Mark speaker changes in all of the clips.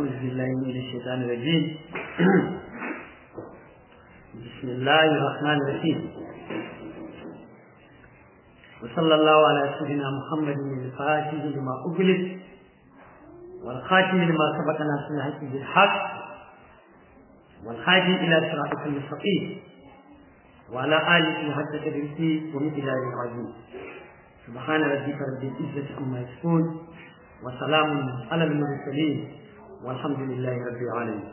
Speaker 1: أعوذ بالله من الشيطان الرجيم بسم الله الرحمن الرحيم وصلى الله على سيدنا محمد الفاتح لما أغلق والخاتم لما سبق ناس الحق بالحق والحاجي إلى صراط المستقيم وعلى آله حتى تدرسي ومثله العظيم سبحان ربك رب العزة عما يصفون وسلام على المرسلين والحمد لله رب العالمين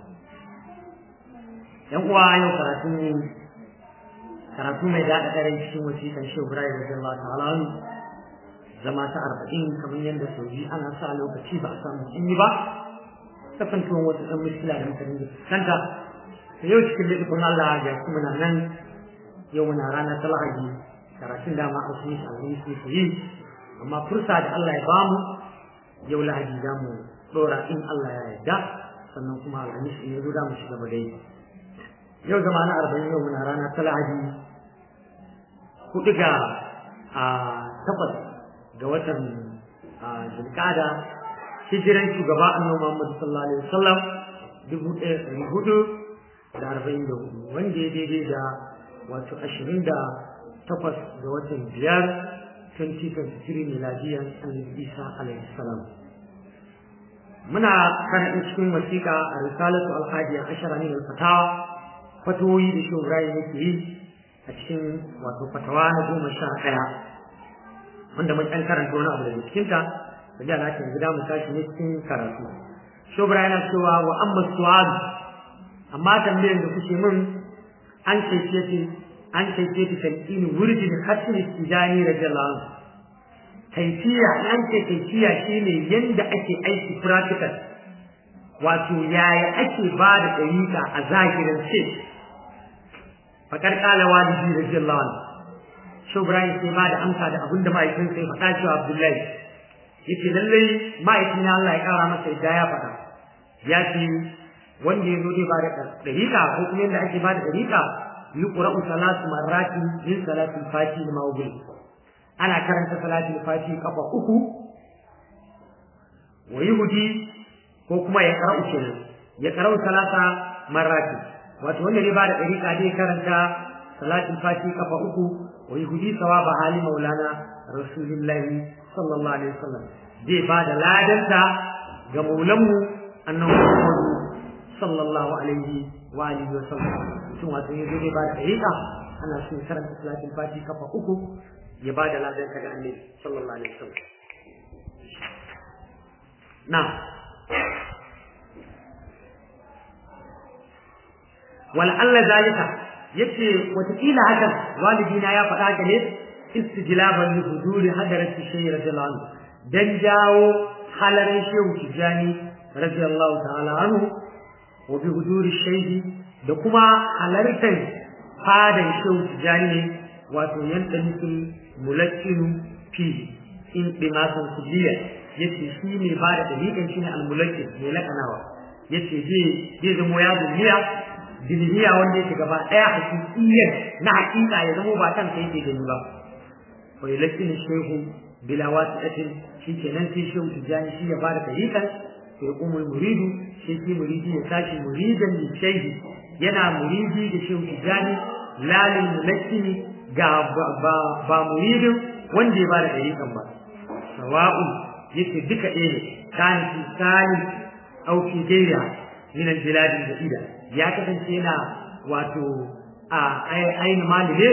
Speaker 1: yan uwa yau karatu karatu mai daɗa ɗare cikin wasiƙan shi Ibrahim radiyallahu ta'ala zama ta arba'in kamar yadda sauji ana sa lokaci ba a samu in yi ba kasancewan wasu ɗan muskila da mutane da fuskanta da yau cikin littafin Allah ya kuma na nan yau muna rana ta lahadi karatun dama a sun shi sun su yi amma fursa da Allah ya bamu yau lahadi za mu ɗora in Allah ya yarda sannan kuma alhamis in ya zo da mu shiga dai yau zama na arba'in yau muna rana ta lahadi hudu ga a takwas ga watan zulkada hijiran shugaba annabi Muhammad sallallahu alaihi wasallam dubu ɗaya ɗari hudu da arba'in da hudu wanda ya daidai da wato ashirin da takwas ga watan biyar 2023 miladiyan annabi isa alaihi salam muna karanta cikin wasiƙa a risalatu alhadiya ashara min alfatawa fatoyi da shi Ibrahim yake yi a cikin wato fatawa na goma sha ɗaya wanda mun ɗan karanta wani abu daga cikinta da da na yanzu da mu tashi ne cikin karatu shi Ibrahim yana cewa wa amma su'adu amma tambayar da kuke min an cece ce an cece ta talqin wurdin hasan istijani radiyallahu anhu kaifiya an ce kaifiya shine yanda ake aiki practical wato yaya ake ba da dariƙa a zahirin ce fakar kala walidi radiyallahu anhu shi Ibrahim sai ba da amsa da abin da ma'aikin sai faɗa cewa Abdullahi yace lallai ma'aikin Allah ya kara masa yadda ya faɗa ya ce wanda ya zo zai ba da dariƙa ko kuma yadda ake ba da dariƙa yuqra'u salatu marratin min salatil fati ma ubi ana karanta salatul fati kafa uku wa yuhdi ko kuma ya qara'u kenan ya qara'u salata marrati wato wanda zai ba da dariƙa zai karanta salatul fati kafa uku wa yuhdi sawaba hali maulana rasulullahi sallallahu alaihi wasallam zai ba da ladanta ga maulanmu annabi Muhammad sallallahu alaihi wa alihi wa sallam mutum wato ya zai ba da dariƙa ana so ya karanta salatin fati kafa uku ya ba da ladan ka ga annabi sallallahu alaihi wa sallam na wal Allah zalika yace watakila hakan walidina ya faɗa ka ne istijlaban li huduri hadarati shaykh radiyallahu anhu dan jawo halarin shehu tijani radiyallahu ta'ala anhu wa bi huduri shaykh da kuma halartar fadan shehu tijani wato yanda nufin mulakkinu fi in dimasan kujiya yace shi ne ba da dalilan shi ne almulakkin mai lakanawa yace zai zai zama ya duniya duniya wanda yake gaba daya hakikiyyar na hakika ya zama ba kan kai yake gani ba wa yulakkinu shehu bila wasi'atin shi kenan sai shehu tijani shi ya ba da dalilan sai umul muridu shi ke muridi ya tashi muridan li shehi yana muridi da shehu tijani lalin mulakkini ga ba muridin wanda ya ba da dalilan ba sawa'u yake duka ɗaya ne kan fi sani au fi gaira min al-bilad al-jadida ya kasance yana wato a ainihin mali ne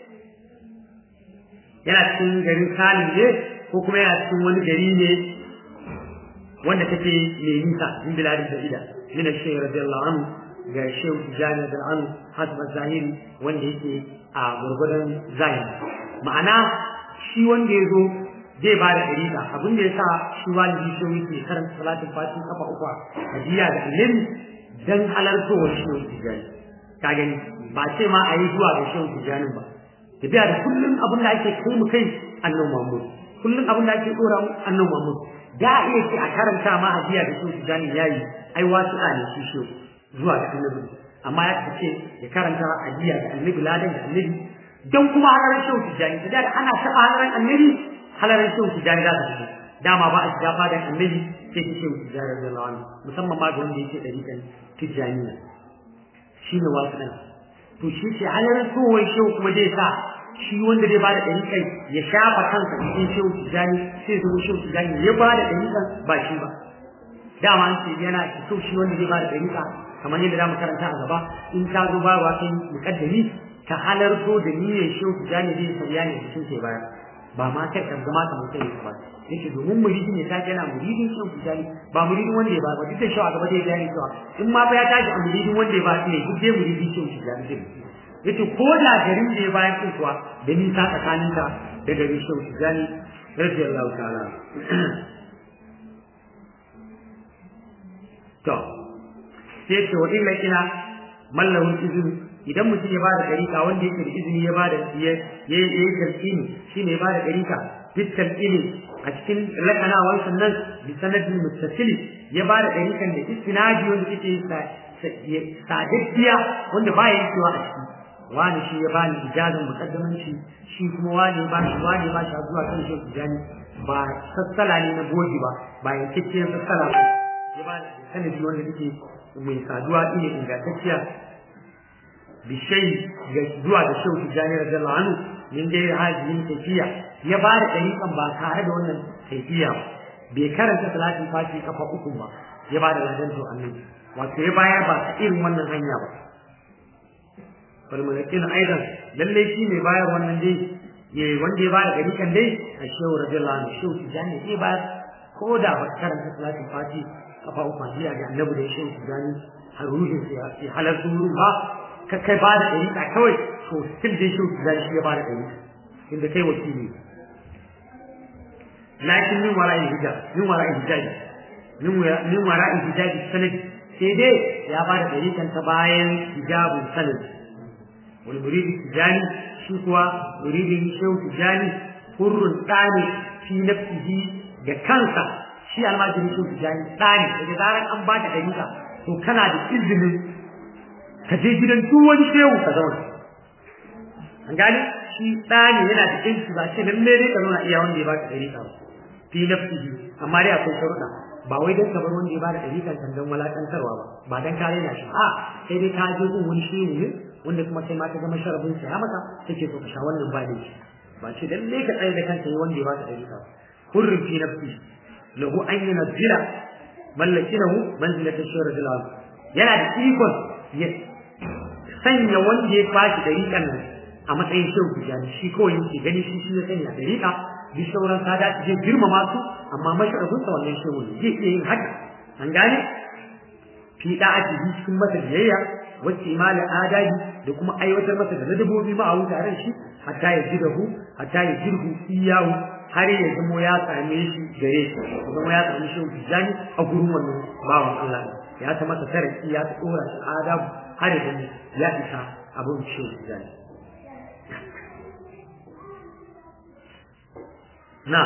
Speaker 1: yana cikin garin salim ne ko kuma yana cikin wani gari ne wanda take mai nisa min bilad al-jadida min al-shaykh radiyallahu anhu ga shehu tijani da anhu hasba zahiri wanda yake a gurgurdan zahiri ma'ana shi wanda ya zo zai ba da ɗariƙa abin da ya sa shi walidi shi yake karanta salatin fatin kafa uku a jiya da ilimi dan halartowar shi wani tijani ka gani ba ce ma a yi zuwa ga shi wani tijanin ba tafiya da kullum abin da ake kai mu kai annan mamu kullum abin da ake ɗora mu annan mamu da a iya ce a karanta ma a jiya da shi wani tijanin ya yi ai wasu a ne shi shi zuwa ga annabi amma ya ce ya karanta a jiya da annabi ladan da annabi don kuma halarar shi wani tijani da ana taɓa halarar annabi halarar shehu tijani za ta fito dama ba a shiga fadan annabi sai ta shehu tijjani radiyallahu anhu musamman ma ga wanda yake ɗariƙan tijjaniya shi ne wasu ɗan to shi ce halar tsohon shehu kuma zai sa shi wanda zai bada ɗariƙan ya shafa kansa cikin shehu tijjani sai zama shehu tijjani ya bada ɗariƙan ba shi ba dama an ce yana so shi wanda zai bada ɗariƙa kamar yadda zamu karanta a gaba in ka zo ba wa kai muƙaddami ka halarto da niyyar shehu tijjani zai sauya ne cikin ke baya ba ma kai kan zama kamar kai ba yake domin muridi ne ta yana muridin shehu tijjani ba muridin wanda ya ba ba duk da shehu a gaba zai gane cewa in ma fa ya tashi a muridin wanda ya ba shi ne duk dai muridin shehu tijjani zai yace ko da garin da ya bayan din kuwa da nisa tsakanin ka da garin shehu tijjani radiyallahu ta'ala to sai ce wa illa ina mallahun izini idan mutum ya bada dariƙa wanda yake da izini ya bada ya ya yi talqini shine ya bada dariƙa duk talqini a cikin lakanawar sannan bi sanadin muttasili ya bada dariƙan da istinadi wanda yake sadaddiya wanda ba ya cewa a ciki wani shi ya bani ijazin muqaddamanci shi kuma wani ba shi wani ba shi zuwa kan shi tijani ba sassala ne na goji ba ba yankakken sassala ba ya ba sanadi wanda yake mai saduwa ne ingantacciya bishai ga zuwa da shehu tijani radiyallahu anhu min dai hajjin kaifiya ya ba da dariƙan ba tare da wannan kaifiya ba bai karanta salatin fati kafa uku ba ya ba da ladan to annabi wato ya bayar ba ta irin wannan hanya ba wal mulakin aidan lalle shi mai bayar wannan dai ya wanda ya ba da dariƙan dai a shehu radiyallahu anhu shehu tijani zai bayar ko da ba karanta salatin fati kafa uku ba ga annabi da shehu tijani har ruhin sai halartu wurin ba ka kai ba da ɗari kawai to still dai shi za shi ya ba da ɗari inda kai wakili lakin min wara'i hijab min wara'i hijab min wara'i hijab sanad sai dai ya ba da ɗari kan ta bayan hijabun sanad wani muridi tijani shi kuwa muridin shehu tijani hurrun tsani fi nafsihi da kansa shi almajiri shehu tijani tsani daga zarar an ba da ɗari to kana da izinin ka je gidan duk wani shehu ka zauna an gani shi ɗani yana da yanki ba ce lalle dai ka zauna iya wanda ya baka ɗari ka fi nafsihi amma dai akwai sharuɗa ba wai dan ka bar wanda ya bada ɗari kan dan walakantarwa ba ba dan kare na shi a sai dai ka je gun wani shehu ne wanda kuma sai ma ka gama sharabin sa ya maka kake so ka sha wannan ba dai ba ce lalle ka tsaye da kanka yi wanda ya baka ɗari ka hurrin fi nafsihi lahu an yunzila mallakinahu manzilatan shawra jalal yana da ikon ya sanya wanda ya kwashi dariƙan nan a matsayin shehu tijani shi kawai yake gani shi shi ya sanya dariƙa bi sauran sada zai girmama su amma masharafin sa wannan shehu ne zai iya yin haka an gane fi da'ati bi cikin masa biyayya wacce imala adabi da kuma aiwatar masa da ladabobi ma a wutaren shi hatta ya jidahu hatta ya jirhu iyahu har ya zamo ya same shi gare shi ya zamo ya same shehu tijani a gurin wannan bawan Allah ya ta masa taraki ya ta dora shi adabu har ya zamo ya isa abin shehu tijani na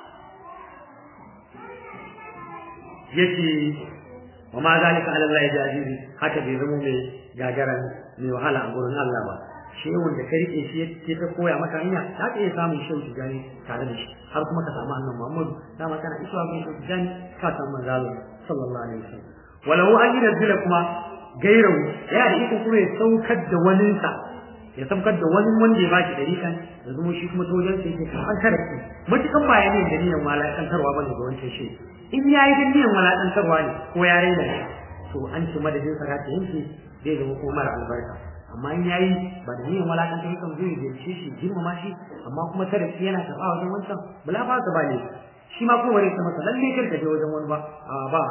Speaker 1: yace wa ma zalika ala Allah jazizi haka bai zama mai gagaran mai wahala a gurin Allah ba shehun da ka rike shi ke ta koya maka hanya za ka iya samun shehu tijani tare da shi har kuma ka samu annabi Muhammadu dama kana isuwa ga shehu tijani ka samu manzalo sallallahu alaihi wasallam walau an yi nazila kuma gairau ya da iko kuma ya saukar da waninsa ya saukar da wani wanda ya ba shi dariƙan da zuma shi kuma ta wajen sai ke an karaki matukan ba ya ne da niyan walakantarwa bane ga wancan shi in ya yi da niyan walakantarwa ne ko ya raina shi to an ce madadin sa ta yanke zai zama kuma mara albarka amma in ya yi ba da niyan walakantar kan zai ziyarce shi girmama shi amma kuma ta da yana taɓa wajen wancan bala ba ka ba ne shi ma kuma rai ta masa lalle kar ka je wajen wani ba a ba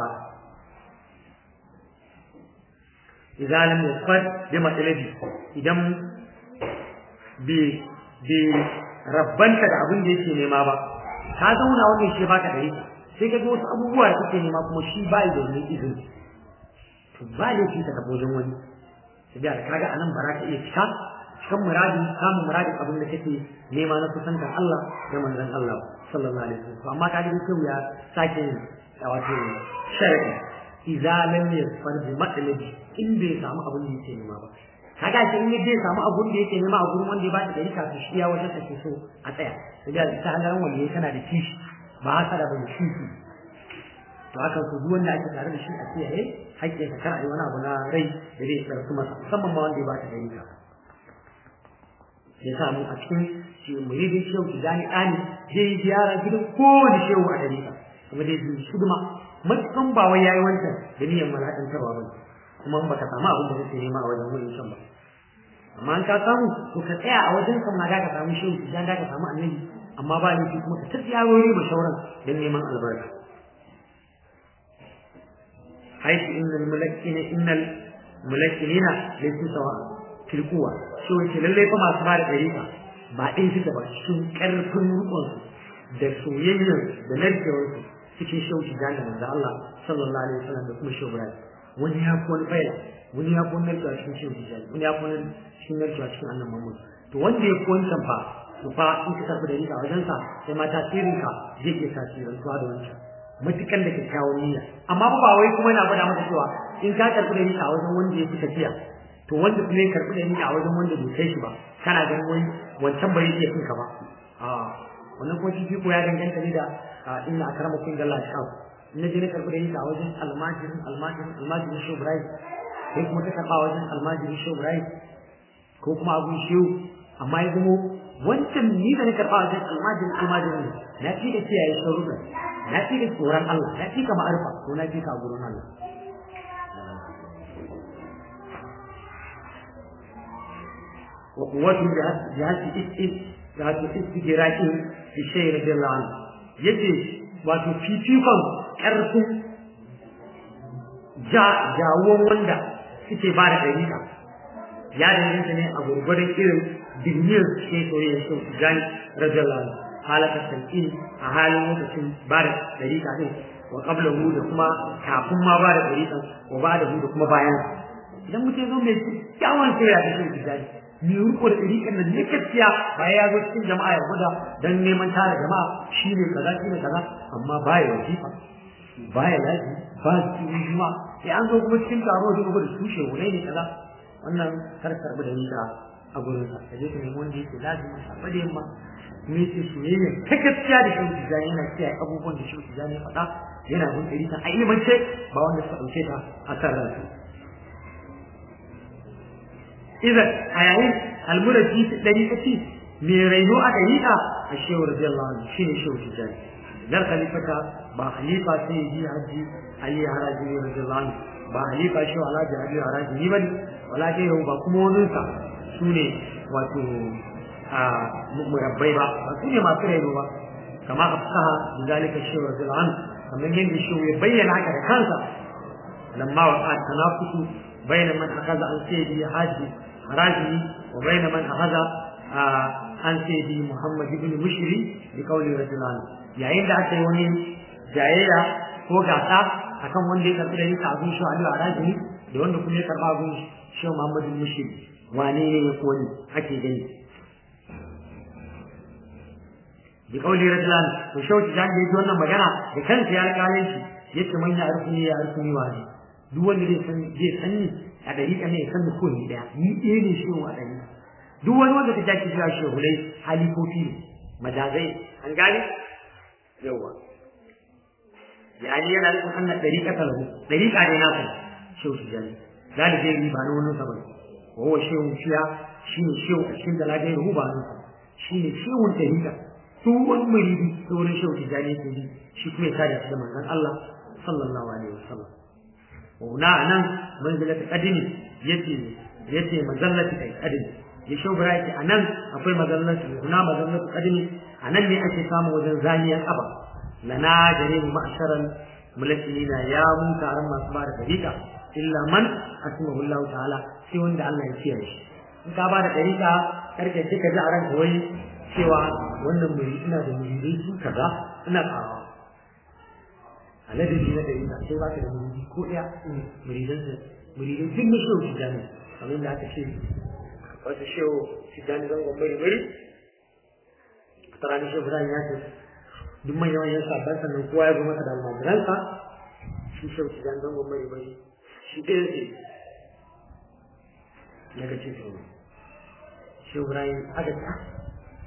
Speaker 1: idan lam yasfad bi matalabi idan bai rabbanta da abin da yake nema ba ka zauna wannan shi baka da yake sai ka ga wasu abubuwa da kake nema kuma shi ba da wani izini to ba da shi ka tafi wajen wani sai da kaga anan ba za ka iya fita cikin muradin samun muradin abin da kake nema na kusantar Allah da manzon Allah sallallahu alaihi wasallam amma kaga dai sai ya sake wato sharadi idza lam yasfar bi matlabi in bai samu abin da yake nema ba kaga shi in zai samu abun da yake nema a gurin wanda ya ba da dari kafin shi ya wajen take so a tsaya sai da ta halaran wanda tana da kishi ba haka da bai shi su to haka su duk wanda ake tare da shi a kiyaye haƙƙin ka kar a yi wani abu na rai da zai tsarsu masa musamman ma wanda ya ba ta gari ka ya sa mu a cikin shi muridin shehu tijani ɗani zai yi ziyara gidan kowane shehu a gari ka kuma dai zai shi duma matukan ba wai yayi wancan da niyyar malakantarwa ba kuma in baka samu abin da kake nema a wajen wani can ba amma an ka samu to ka tsaya a wajen kan ma da ka samu shehu idan da ka samu annabi amma ba ni kuma ka tafi yawoyi ba shauran don neman albarka haifu innal mulakina innal mulakina laysu sawa fil quwa shi wace lalle fa masu ba da dariƙa ba ɗin suka ba cikin ƙarfin rukunsu da soyayyar da narkewarsu cikin shauki da manzo Allah sallallahu alaihi wasallam da kuma shehu Ibrahim wani ya fi wani faila wani ya fi wani narkewa cikin shehu Tijjani wani ya fi wani cikin narkewa cikin annan Muhammad to wanda ya fi wancan fa to fa in ka tafi da rika wajen sa sai ma tasirin ka zai iya tasirantuwa da wancan matukan da kyakkyawan niyya amma ba ba wai kuma yana gwada maka cewa in ka karɓi da rika a wajen wanda ya fi tafiya to wanda kuma ya karɓi da rika a wajen wanda bai kai shi ba kana ganin wai wancan bai iya kinka ba a wannan kuma fifiko ya danganta ne da inna akramakum inda Allah ya na je na karɓi da yinka a wajen almajirin almajirin almajirin shehu ibrahim sai kuma ta karɓa wajen almajirin shehu ibrahim ko kuma abun shehu amma ya zamo wancan ni da na karɓa wajen almajirin almajirin na fi da kiyaye sharuɗa na fi da tsoron Allah na fi ka ma'arfa ko na fi ka a gurin Allah وقوة جهاز جهاز جهاز استجراء في الشيء رضي الله عنه يجي wato fifikon ƙarfin jawon wanda suke ba da ɗariƙa ya danganta ne a gurgurin irin digniyar cikin soyayya sun gani rajallahu halakar sanƙin a halin lokacin ba da ɗariƙa ɗin wa ƙabla hu da kuma kafin ma ba da ɗariƙa wa ba da hu da kuma bayan idan mutum zo mai kyawun soyayya da sun gani mai riko da ɗariƙar nan ne gaskiya bayan ya zo cikin jama'a ya gwada don neman tara jama'a shi ne kaza shi ne kaza amma baya wajifa baya lafi ba su yi juma sai an zo kuma cikin taro da kuma da tushe wuri ne kaza wannan kar karɓi da nisa a gurin sa kaje ka nemi wanda yake lazimi a da yamma kuma yake soyayya ta gaskiya da shi tijani yana kiyaye abubuwan da shi tijani ya faɗa yana bin ɗariƙa a ilimance ba wanda suka ɗauke ta a kan ransu idan a yayin almuraji dariƙaci mai raino a dariƙa a shehu radiyallahu anhu shine shehu tijani dan khalifata ba khalifa sai yi haji ali haraji radiyallahu anhu ba khalifa shehu alhaji ali haraji ni bane wala ke yau ba kuma wani sa sune wato a murabbai ba ba su ne masu raino ba kama afsaha bizalika shehu radiyallahu anhu kamar yadda shehu ya bayyana haka da kansa lamma waqa tanafusu bayna man akaza an sayyidi haji haraji wa bayna man akaza an sayyidi Muhammad ibn Mushri bi qawli rajulan yayin da aka yi wani jayayya ko gasa akan wanda ya karbi da nika abin shi Ali haraji da wanda kuma ya karba abin shi Muhammad ibn Mushri wane ne ya koni ake gani bi qawli rajulan to shauki jan da wannan magana da kansa ya kare shi yace man ya arfuni ya arfuni wani duk wanda zai san zai san ni a dariƙa ne ya san ni ko ni daya ni ɗaya ne shi wa dariƙa duk wani wanda ta jaki zuwa shehulai halifofi ne majazai an gane yawa yani yana nufin annan dariƙa ta lahu dariƙa ne nasa shehu su jani galibai ni ba na wani sa bane wa huwa shehu shiya shi ne shehu a cikin dalagai ruhu ba nan shi ne shehun dariƙa duk wani muridi ta wurin shehu su jani ke bi shi kuma ya kare shi da manzon Allah sallallahu alaihi wasallam wa nan manzilatu qadimi yace yace manzilatu qadimi ya shobara yake a nan akwai mazallatu na mazallatu kadimi a nan ne ake samun wajen zaniyar ƙaba lana gare mu ma'asharan mulakina ya mu taron masu ba da dariƙa illa man asmahu Allah ta'ala sai wanda Allah ya kiyaye shi in ka ba da dariƙa karke kika ji a ranka wai cewa wannan muri ina da muridai su kaza ina kawo alladin na dariƙa sai ba ka da muridi ko ɗaya muridan muridan duk na shi wuce jami'a kamar da aka ce wasu shehu tijjani zangon mai mai a tsarani shehu ibrahim ya ce duk manyan manyan sabon sannan kowa ya zo masa da almajiransa shi shehu tijjani zangon mai mai shi ɗaya ce ya ga ce shehu shehu ibrahim aka ce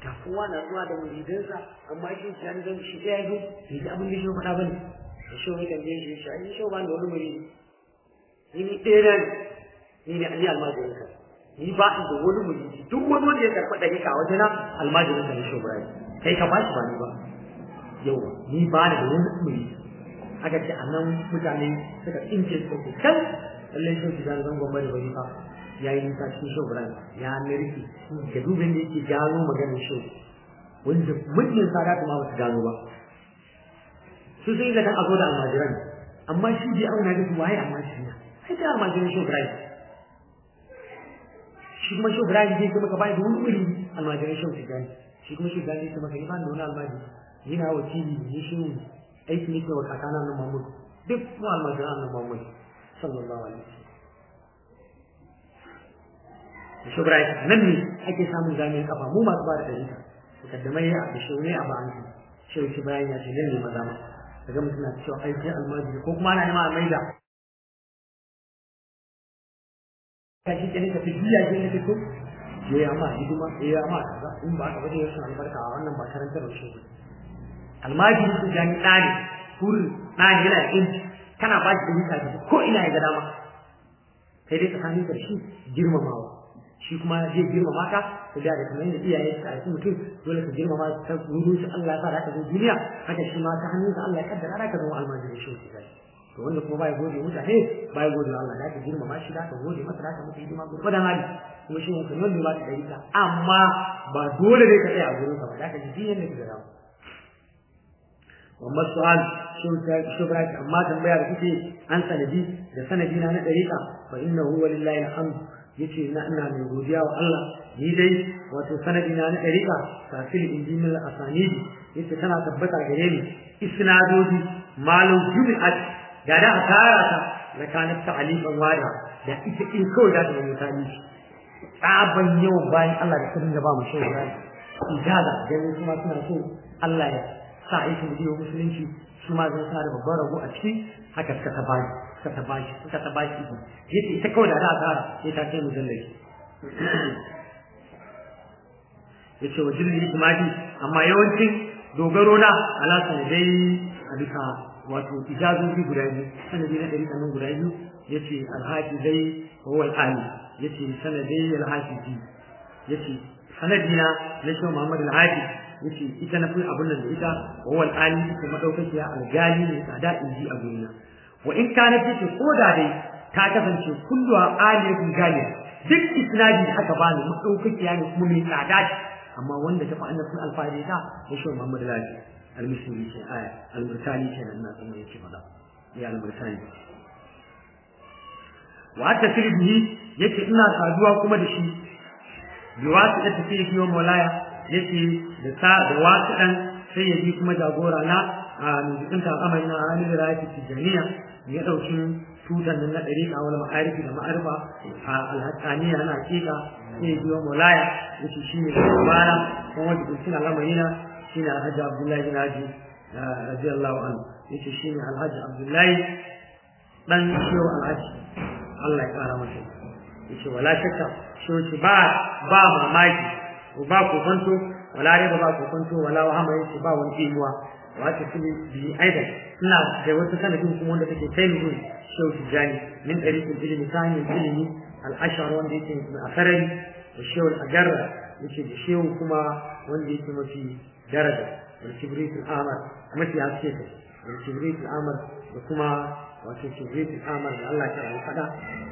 Speaker 1: ta kowa na zuwa da muridansa amma shi shi an zan shi ɗaya zo bai ji abin da shi faɗa ba ne da shi wani tambaye shi shi ai shi ba da wani muridi ni ni ɗaya ne ni ne ali almajirin ka ni ba in da wani muridi duk wani wanda ya karɓa ɗari ka wajen na almajirin ka ne shi Ibrahim kai ka bashi ba ni ba yawa ni ba da wani muridi aka ce a nan mutane suka tsince su ke kan lallai shi su zan zangon bari bari fa ya yi nisa cikin shoguran ya narki da dubin da yake gano maganin shi wanda mutum sada kuma ba su gano ba su sun yi zaton a zo da almajiran amma shi bai auna da su waye almajiran sai ta almajiran shoguran shi kuma shoguran zai kuma ka bai da wani wuri almajiran shoguran shi kuma shoguran zai kuma ka yi ba da wani almajiri yana wakili ne shi aiki ne ke wa kakana nan Muhammad duk mu almajiran nan Muhammad sallallahu alaihi wasallam shubra nan ne ake samun zamiyan kafa mu masu ba da dalila mukaddamai a bishiyu ne a ba'an shi shi bayan ya ce nan ne maza ma daga mutum na cewa aiki almajiri ko kuma ana nema a maida ka shi kenan ka fi biya ke na fito je ya ma hidima ya ma kaza in ba ka bade ya san albarka a wannan ba karantar shi almajiri su jami ɗani kurin ɗani yana da inci kana ba shi dalila da ko ina ya ga dama sai dai tsakanin da shi girmamawa shi kuma zai girmama ka ka ga da kamar yadda iyaye su aiki mutum dole ka girmama ta wurin shi Allah ya sa ka zo duniya haka shi ma ta hannun sa Allah ya kaddara ka zama almajiri shi ke gani to wanda kuma bai gode mutane bai gode Allah da ka girmama shi da ka gode masa da ka mutu hidima gurbe da hali kuma shi mun kan ba ka dari ka amma ba dole ne ka tsaya a gurin ka ba da ka ji yadda ka gada Muhammad Su'al shubra amma tambaya da kuke an sanadi da sanadi na na dariƙa fa innahu walillahi alhamd yace na ina mai godiya wa Allah ni dai wato sanadi na na dariqa kafil injinil asanidi yace tana tabbata gare ni isnadodi malu jumi'at da da tara ta da kanat ta'alifan wada da ita in kawai da ta mai tani tsaban yawan bayan Allah da kudin da ba mu shehu rai ijaza da kuma suna so Allah ya sa aikin bidiyo musulunci su ma zai suna da babban rago a ciki haka suka ta bashi suka ta bashi suka ta bashi iko yace ita kawai da za a tsara sai ta kai mujallali yace wa jirgi ijma'i amma yawancin dogaro na ala sanadai a bisa wato ijazobi guda biyu sanadi na ɗari kanin guda biyu yace alhaji dai huwa al-ali yace sanadai alhaji yace sanadina na shi Muhammad al-Haji yace ita na fi abun nan da ita wa wal ali ita madaukakiya al-gali ne tsada inji a gurina wa in kana take koda dai ta kasance kullu aliyatun galiya duk isnadi da aka bani madaukakiya ne kuma mai tsada ce amma wanda ta fi annabi alfahari ta ya shi Muhammad al-Haji al-Misri ce aya al-Murtani ce nan na tsaye yake fada ya al-Murtani wa hatta sirbihi yace ina saduwa kuma da shi biwasu da tafi yi wa maulaya yace da sa da wasu dan sai ya bi kuma jagora na a nujikin ta amai na halin da yake tijaniya ya dauki tutan nan na dariqa wal ma'arifi da ma'arifa a alhaqqaniya na hakika sai ya bi wa maulaya yace shine bara kuma wanda cikin al'amarina shine alhaji abdullahi bin haji radiyallahu anhu yace shine alhaji abdullahi dan shehu alhaji Allah ya kara masa yace wala shakka shi ba ba mamaki ba kokonto wala riba ba kokonto wala wahama yace ba wani imuwa wato shi bi aidan ina da wata sanadin kuma wanda take kai mu shehu tijani min tariqil ilmi ta hanyar ilimi al-ashar wanda yake a sarari da shehu al-ajarra yake da shehu kuma wanda yake mafi daraja da kibrit al-amar mafi haske ta da kibrit al-amar da kuma wato kibrit al-amar da Allah ya faɗa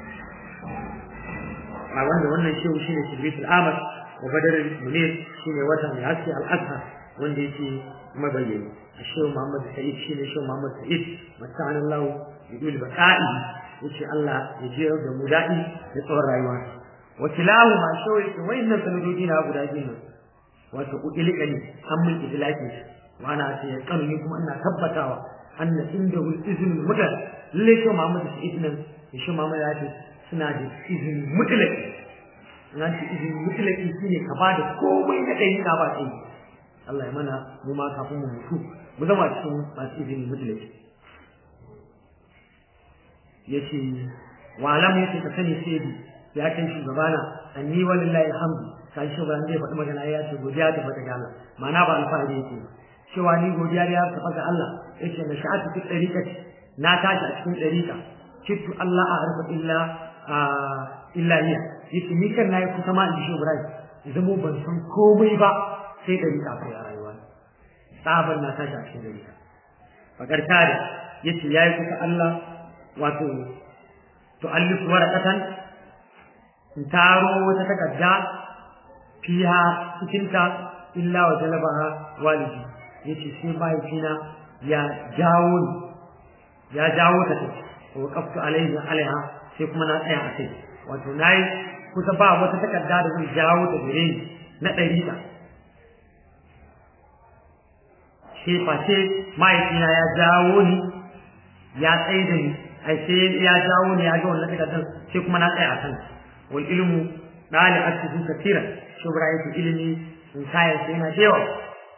Speaker 1: a wanda wannan shehu shine kibrit al-amar wa badar munir shine wata mai haske al-azhar wanda yake mabayyani الشيخ محمد سعيد شيء الشيخ محمد سعيد متعنا الله يقول بقائي يشي الله يجير بمدائي يطور رايوان وكلاهما شوي وإن سندودين أبو داجين وتقول لي هم الإدلاكي وأنا أتيقن منكم أن ثبتوا أن عنده الإذن المدل ليش محمد سعيد نم الشيخ محمد سعيد suna da izini mutlaki na ce izini mutlaki shine ka ba da komai na kai ka ba kai Allah ya mana mu ma kafin mu mutu mu zama cikin masu izini mutlaki yace wa alam yace ka sani sai ya kai shugabana anni walillahi alhamdu kai shi ba zai faɗi magana ya ce godiya ta fata ga Allah ma'ana ba alfahari yake cewa ni godiya ya ta fata Allah yace na sha'atu fi dariqati na tashi a cikin dariqa kittu Allah a arfa illa illa hiya yace ni kan nayi kusa ma in shi Ibrahim zamo ban san komai ba sai dariqa kai a rayuwa tsaban na tashi a cikin dariqa fakar kare yace yayi kusa Allah wato tu'allifu waraqatan in taro wata takarda fiha cikinta illa wa jalabaha walidi yace sai mahaifina ya jawo ni ya jawo ta wa qaftu alaihi alaiha sai kuma na tsaya a kai wato nayi kusa ba wata takarda da zai jawo ta gare ni na ɗariƙa sai face mahaifina ya jawo ni ya tsaye da ni ai sai ya jawo ni ya ga wannan takardar sai kuma na tsaya a kan wal ilmu dali'atu katira shubra yake ilimi in kayan sai yana da yawa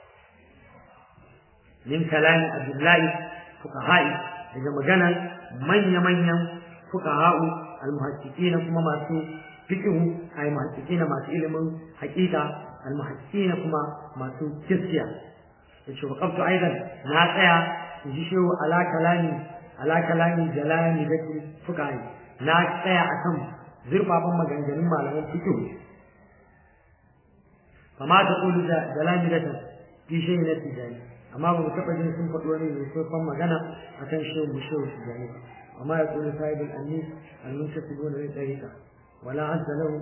Speaker 1: min kalamin abdullahi fuqaha'i daga maganar manya-manyan fuqaha'u almuhaqqiqina kuma masu fiqhu ay muhaqqiqina masu ilimin haqiqa almuhaqqiqina kuma masu gaskiya yace wa qabtu aidan na tsaya in ji shehu ala kalami ala kalami jalani da fuqaha'i na tsaya akan zurfafan maganganun malaman fiqhu kama ta kulu da jalani da fi shehu na tijani amma ba mu taɓa jin sun faɗi wani mai sofan magana a kan shehu mu shehu su gani amma ya kula sahibin annis almunta su gona da ɗarika wala azza lahu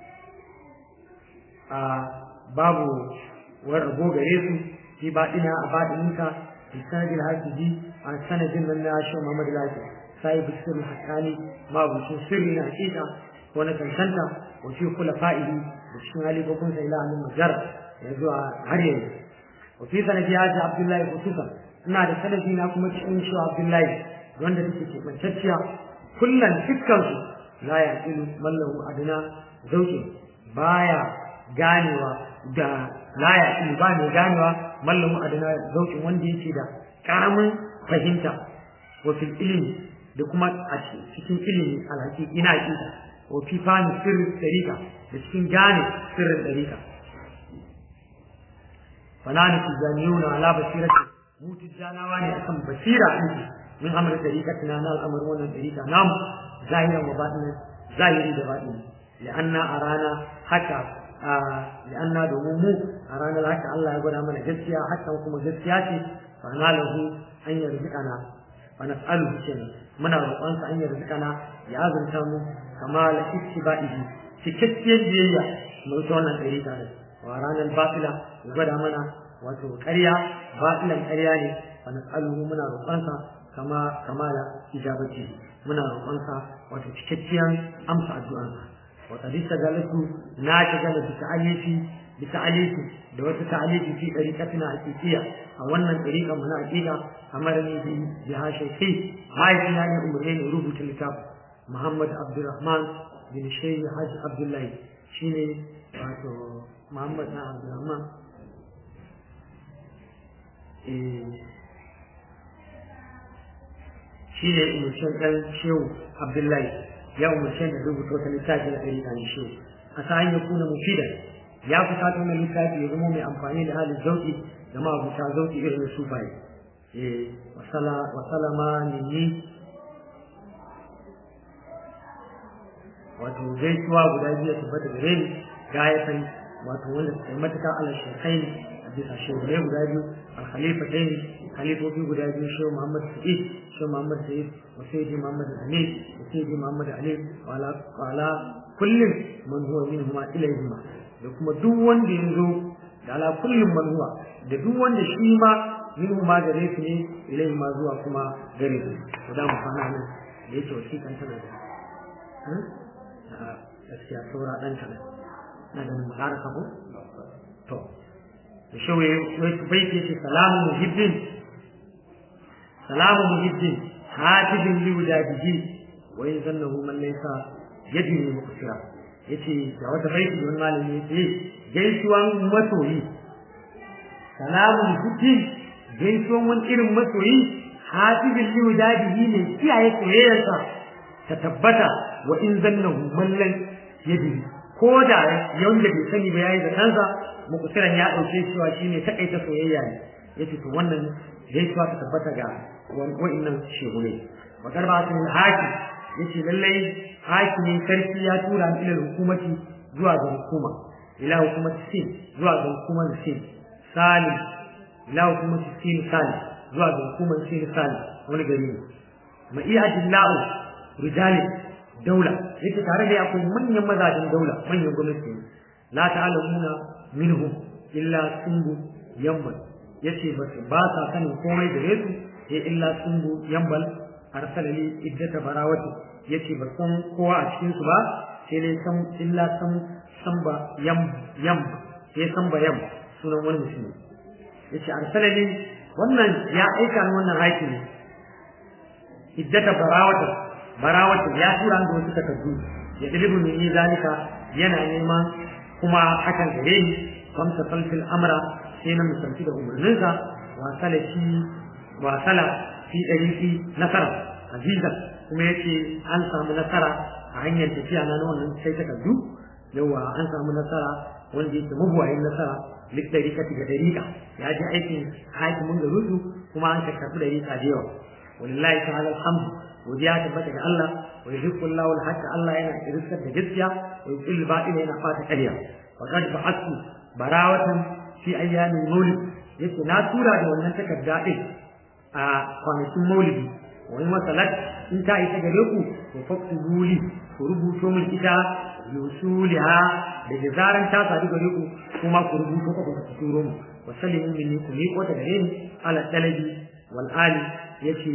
Speaker 1: a babu wani rabo gare su fi baɗina a baɗininka fi sanadin hafizi a sanadin nan na shehu muhammadu lafi sahibu sirri haƙani mabucin sirri na hakika ko na cancanta wa fi kula fa'ili da cikin halifofinsa ila hannun majar ya zuwa har yanzu وفي سنة هذا عبد الله خصوصا ina da sanadi na kuma cikin shi Abdullahi wanda take ke bantacciya kullun dukkan su la ya ilu mallahu adna zauki baya ganewa da la ya ilu ba ne ganewa mallahu adna zauki wanda yake da karamin fahimta wa fil ilmi da kuma a cikin ilimi alhaki ina aqida wa fi fani sirri dariqa da cikin gane sirrin dariqa فنحن تجانيون على بصيرة مو تجاناوا ne akan basira ɗin min amr tariqatina na al'amar wannan tariqa nam zahiran wa batinan zahiri da batini li'anna arana haka li'anna domin mu a ranar haka Allah ya gwada mana gaskiya hakan kuma gaskiya ce fa na lahu an yarzuqana fa nas'aluhu kenan muna roƙon sa an yarzuqana ya azurta mu kama la ittiba'ihi cikakkiyar biyayya mu ta wannan tariqa ne wa ranar batila ya gwada mana wato ƙarya batilan ƙarya ne wa nas'aluhu muna roƙonsa kama kamala ijabati muna roƙonsa wato cikakkiyar amsa addu'ansa wa qad istaghalatu na tagala bi ta'alifi bi ta'alifi da wata ta'alifi fi dariqatina haqiqiyya a wannan dariqa mu na haqiqa amarni bi bi hashaiki haifina ne umurne ne rubuta littafi Muhammad Abdulrahman bin Shaykh Hajj Abdullahi shine wato Muhammad na Abdulrahman shi ne umarcin ɗan shehu Abdullahi ya umarce da rubuta wata littafi na ɗari ɗan shehu a sa hanyar kuna mufida ya fi sa wannan littafi ya zama mai amfani da halin zauki da ma'abuta zauki irin na sufaye wasalama nini wato gaisuwa guda biyu tabbata gare ni gayatan wato wanda suka yi matuƙa ala shekai a bisa shehunai guda biyu alkhalifa ɗaya ne khalifofi guda biyu shehu muhammad sa'id shehu muhammad sa'id wa sayyidi muhammad ali wa sayyidi muhammad ali wa ala kullum man huwa minhuma ilayhima da kuma duk wanda ya zo da ala kullum man huwa da duk wanda shi ma minhuma gare su ne ilayhima zuwa kuma gare su to da mu fara nan da yake wasiƙan tana da gaskiya saura ɗan kaɗan na da mu ƙara kabo to da shi wai bai ce ce salamu muhibbin salamu muhibbin hatibin li wudadihi wa in zannahu man laysa yajri muqsira yace da wata baiti wani malami yace gaisuwan masoyi salamu muhibbin gaisuwan wani irin masoyi hatibin li wudadihi ne kiyaye soyayyarsa ta tabbata wa in zannahu man laysa yajri ko da yanda bai sani ba yayi da kansa mukusiran ya dauke cewa shine takaita soyayya ne yace to wannan gaisuwa ta tabbata ga wa'annan shehune wa karbatun haki yace lallai hakimin sarki ya tura ni ila hukumati zuwa ga hukuma ila hukumati sin zuwa ga hukumar sin salim ila hukumati sin salim zuwa ga hukumar sin salim wani gari ne ma iya adillahu rijali daula yake tare da akwai manyan mazajen daula manyan gwamnati la ta'lamuna minhum illa sunbu yambal yace ba ba sa sanin komai da su sai illa sunbu yambal arsala li iddata barawati yace ba san kowa a cikin su ba sai dai san illa san samba yam yam sai samba yam sunan wani mutum yace arsala li wannan ya aika ni wannan hakimi iddata barawati barawati ya tura da wasu takardu ya dalibu ni zalika yana neman kuma hakan gare ni kamsa salfil amra sai na misalci da umarninsa wasala shi wasala fi ɗariki nasara aziza kuma yace an samu nasara a hanyar tafiya na wannan sai takardu yawa an samu nasara wanda yake mabuwayin nasara duk ɗarika ga ɗarika ya ji aikin hakimin garusu kuma an karɓi ɗarika da yawa walillahi ta'ala alhamdu godiya tabbata ga Allah wa yuhibbu Allahu al-haqqa Allah yana irskar da gaskiya wa yuhibbu al-batila yana fata ƙarya wa qad ba'athu barawatan fi ayyamin maulid yace na tura da wannan takarda din a kwanakin maulidi wani masalat in ta isa gare ku to faktubu li ku rubuto min ita yusuliha da zaran ta sadu gare ku kuma ku rubuto ku ku turo mu wa sallimu minni ku miƙo ta gare ni ala talabi wal ali yace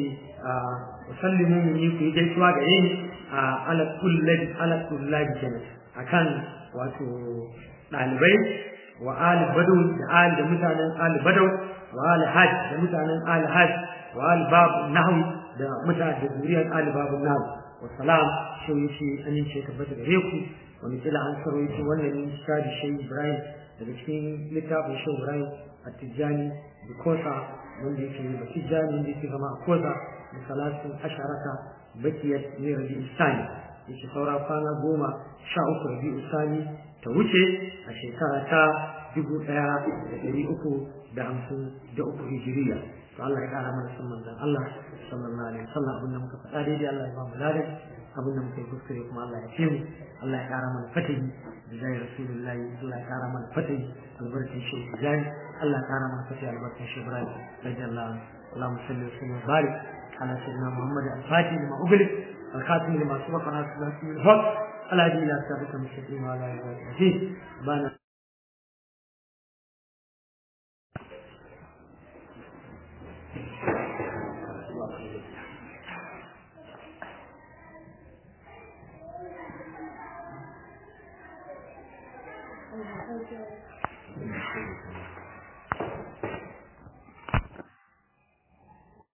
Speaker 1: wa sallimu minni ku yi gaisuwa gare ni ala kullabi ala kullabi kenan akan wato ɗalibai wa ali badaw da ali da mutanen ali badaw wa ali hajj da mutanen ali hajj wa ali babu nahwi da mutanen da zuriyar ali babu nahwi wa salam shi yace amince tabbata gare ku wani kila an saro yace wannan ne shadi shehu ibrahim daga cikin littafin shehu ibrahim at-tijani da kosa wanda yake da tijani wanda yake zama a kosa da salatin asharata bakiyar ne rabi isani yake saura kwana goma sha uku rabi isani ta wuce a shekara ta dubu ɗaya da ɗari uku da hamsin da uku hijiriya to Allah ya ƙara mana san manzon Allah sallallahu alaihi wasallam abin da muka faɗa daidai Allah ya ba mu ladan abin da muka yi kuskure kuma Allah ya ce mu Allah ya ƙara mana fatahi da zai rasulullahi Allah ya ƙara mana fatahi albarkin shi tijani Allah ya ƙara mana fatahi albarkin shi Ibrahim radiyallahu اللهم صل وسلم وبارك على سيدنا محمد الفاتح لما أغلق الخاتم لما سبق على سيدنا الحق على دين الله ثابت المستقيم وعلى آله وصحبه بana
Speaker 2: Thank you.